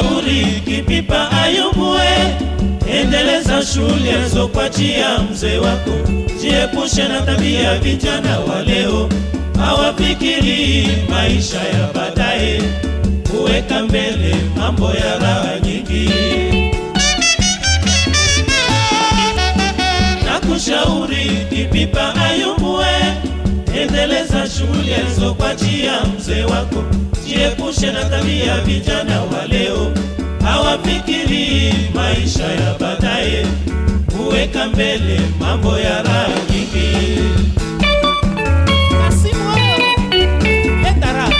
Nakushauri Kipipa Ayubue, endeleza shule zokwachia mzee wako, jiepushe na tabia vijana wa leo, hawafikiri maisha ya baadaye, kuweka mbele mambo ya raha nyingi. Nakushauri Kipipa Ayubue, endeleza shule zokwachia mzee wako, jiepushe na tabia vijana wa leo, hawafikiri maisha ya baadaye, kuweka mbele mambo ya raha nyingi. Kasimu wewe, leta raha.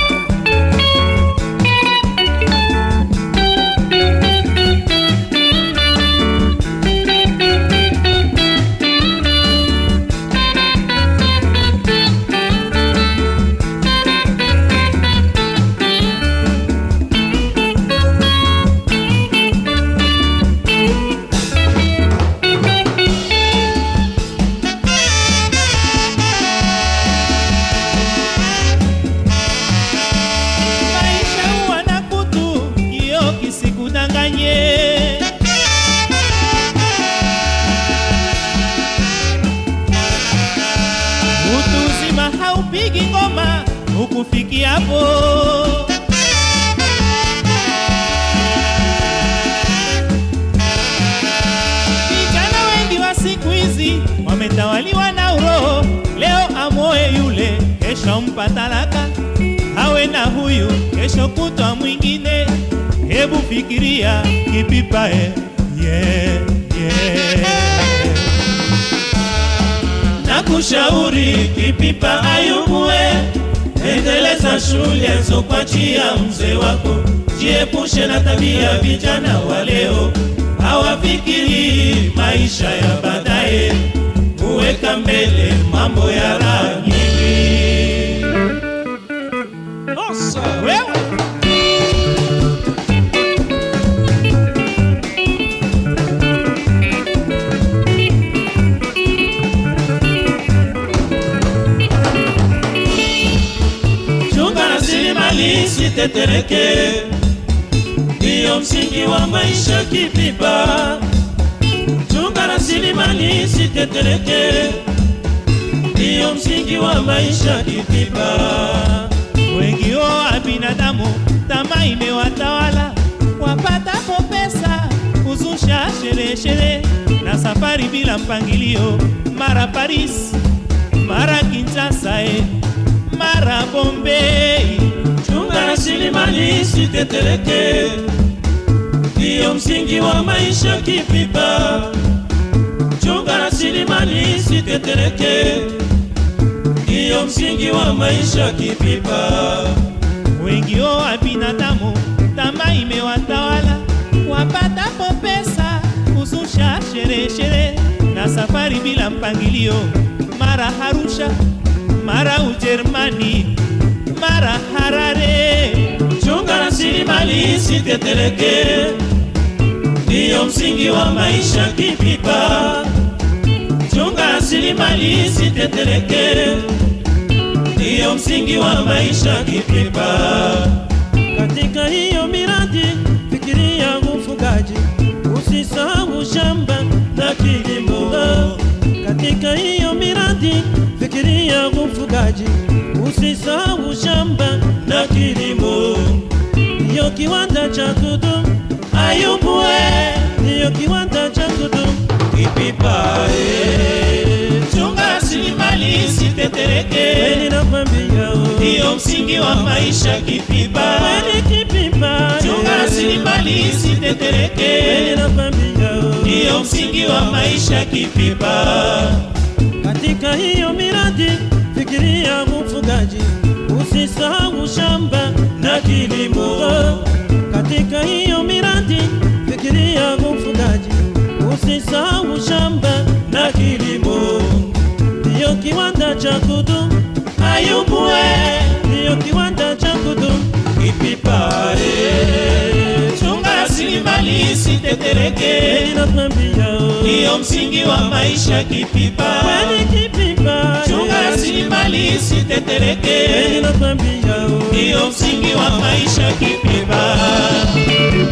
Maisha huwa na kutu, kioo kisikudanganye. Utu uzima haupigi ngoma ukufikia hapo. Vijana wengi wa siku hizi wametawaliwa na uroho. Leo amoe yule, kesho mpa talaka, awe na huyu, kesho kutwa mwingine. Hebu fikiria Kipipa, eh, yeah, yeah. Nakushauri Kipipa Ayubue, endeleza shule zokwachia mzee wako, jiepushe na tabia vijana wa leo, hawafikiri maisha ya baadaye, kuweka mbele mambo ya raha nyingi. Wewe Chunga rasilimali isitetereke, ndiyo msingi wa maisha Kipipa. Chunga rasilimali isitetereke, ndiyo msingi wa maisha Kipipa. wengi wa binadamu, tamaa imewatawala, wapatapo pesa kuzusha sherehe sherehe na safari bila mpangilio, mara Paris, mara Kinshasa, eh, mara Bombay. Chunga rasilimali isitetereke, ndiyo msingi wa maisha Kipipa. Chunga rasilimali isitetereke, ndiyo msingi wa maisha Kipipa. Wengi wa binadamu, tamaa imewatawala, wapatapo pesa kuzusha sherehe sherehe na safari bila mpangilio, mara Arusha, mara Ujerumani, mara Harare. Chunga rasilimali isitetereke, ndiyo msingi wa maisha Kipipa. Chunga rasilimali isitetereke, ndiyo msingi wa maisha Kipipa. Katika hiyo miradi fikiria ufugaji, usisahau shamba na kilimo. Katika hiyo miradi fikiria ufugaji, usisahau shamba na kilimo. Ndiyo kiwanda cha kudumu, Ayubue, ndiyo kiwanda cha kudumu. Kipipa, eh. Chunga rasilimali isitetereke, Kweli nakwambia, oh. ndiyo msingi wa maisha Kipipa. Kweli Kipipa, Chunga eh. rasilimali Kweli isitetereke, nakwambia, oh. ndiyo msingi wa maisha Kipipa. Katika hiyo miradi fikiria ufugaji, usisahau shamba na kilimo. Katika hiyo miradi fikiria ufugaji, usisahau shamba na kilimo. Ndiyo kiwanda cha kudumu, Ayubue, ndiyo kiwanda cha kudumu. Kipipa, eh. Chunga rasilimali isitetereke, Kweli nakwambia, oh. ndiyo msingi wa maisha Kipipa. Kweli Kipipa, Chunga eh. rasilimali Kweli isitetereke, nakwambia, oh. ndiyo msingi wa maisha Kipipa.